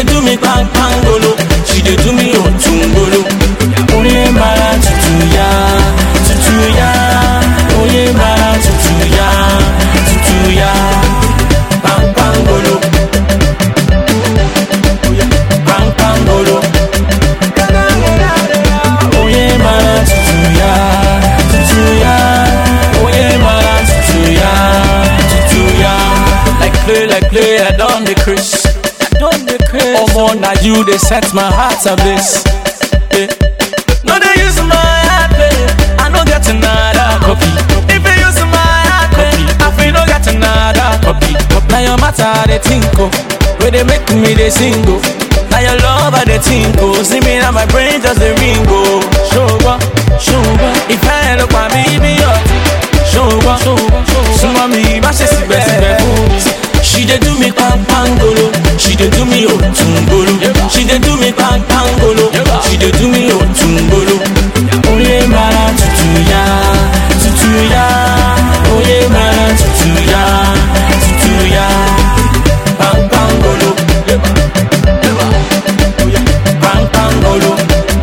dey do me bang bangolo. She dey do me otungbolo. Oye mara tutu ya, tutu ya. Oye mara tutu ya, tutu ya. Bang bangolo. Bang bangolo. Oye mara tutu ya, tutu ya. Oye mara tutu ya, tutu ya. Like play, like play, I done the Chris. I done the Chris. Oh more now you they set my heart ablaze. Yeah. No they use my heart play. I no get another copy. If you use my heart play, I feel no get another copy. Now your matter they think oh, where they make me they sing oh. Now your love I they think oh, see me now my brain just a ring oh. Sugar, sugar, if I look at me be your Sugar, sugar, sugar. Súnmọ́ mi má ṣe síbẹ̀síbẹ̀ fún mi. She dey do me pampangolo, she dey do me otungbolo. She dey do me pampangolo, she dey do me otungbolo. Oye mara tutu ya, tutu ya. Oye mara tutu ya, tutu ya. Pampangolo, pampangolo.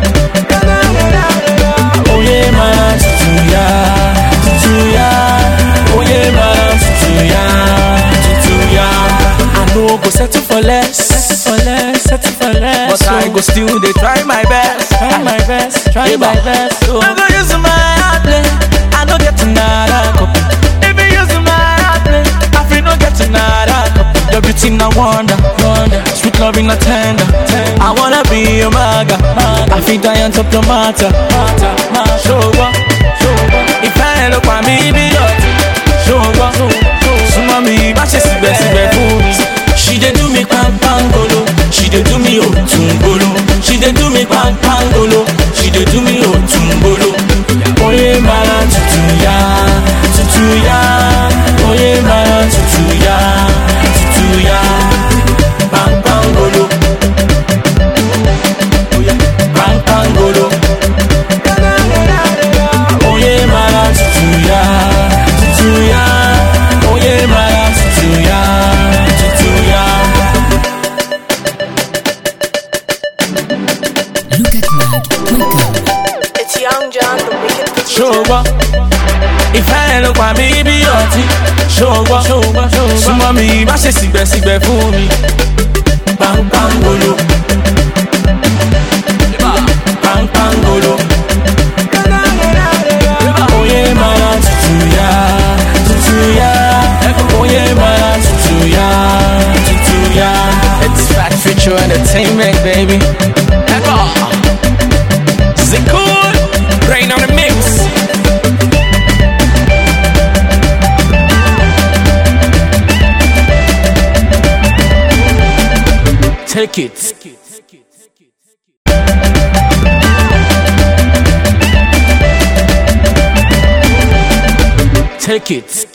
Oye mara tutu ya, tutu ya. Oye mara tutu ya, tutu ya. I no go settle for less, settle for less, settle for less. But I go still dey try my best, try my best, try my best. So. I go use my heart play, I no get another copy. If you use my heart play, I feel no get another copy. Your beauty na wonder, wonder. Sweet loving na tender, tender. I wanna be your maga, maga. I feel die on top your matter, matter, matter. Sugar, sugar. If I look at me, be your Sugar, súnmọ́ mi má ṣe síbẹ̀síbẹ̀ fún mi. She dey do me pampangolo, she dey do me otungbolo. She dey do me pampangolo, she dey do me otungbolo. Oye mara tutu ya, tutu ya. Oye mara tutu ya, tutu ya. Pampangolo. Pampangolo. Oye mara tutu ya, tutu ya. Oye mara tutu ya, tutu ya. Look at Mag, welcome. It's Young John, the wicked producer. Sugar. Ìfẹ́ ló pa mí bí ọtí. Sugar. Súnmọ́ mi má ṣe sígbẹ́sígbẹ́ fún mi. Pampangolo. Pampangolo. Oye mara tutu ya, tutu ya. Oye mara tutu ya, tutu ya. It's Fat Future Entertainment, baby. Echo. Zikul, rain on the mix. Take it. Take it.